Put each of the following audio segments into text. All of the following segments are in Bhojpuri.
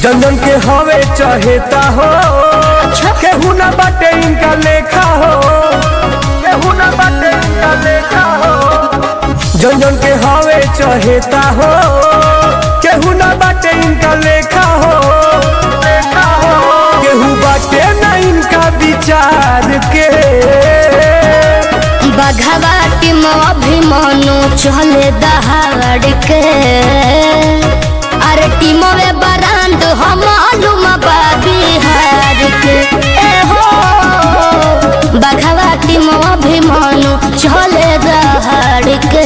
जनन के हवे चहेता हो केहू ना बाटे इनका लेखा हो केहू ना बाटे इनका लेखा हो जनन के हवे चहेता हो केहू ना बाटे इनका लेखा हो लेखा हो केहू बाटे ना इनका विचार के बघवा टीम अभिमानु चले दहाड़ के अरे टीम में बरांड हम मालूम बा बिहार के ए हो बघवा टीम अभिमानु चले दहाड़ के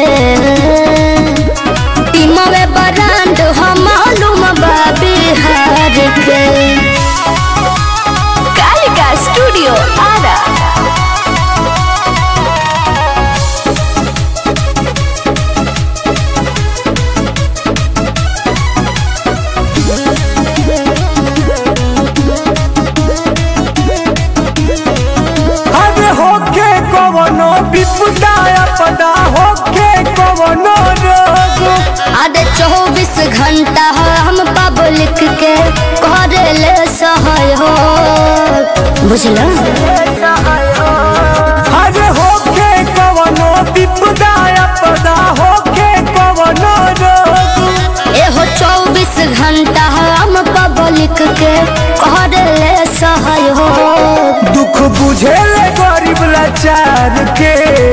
टीम में बरांड हम मालूम बा बिहार के कालिका स्टूडियो आरा अरे होके कवनो विपदा आपदा होके कवनो रोग अरे चौबीस घंटा हम पब्लिक के करे ले सहयोग बुझल अरे होके कवनो विपदा आपदा होके कवनो रोग एहो चौबीस घंटा हम पब्लिक के करे ले सहयोग दुख बुझेले गरीब लाचार के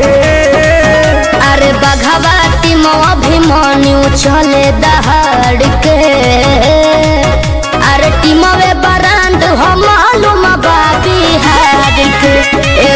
अरे बघवा टीम अभिमान्यू चले दहाड़ के अरे टीम में बरांड हम मालूम बा बिहार के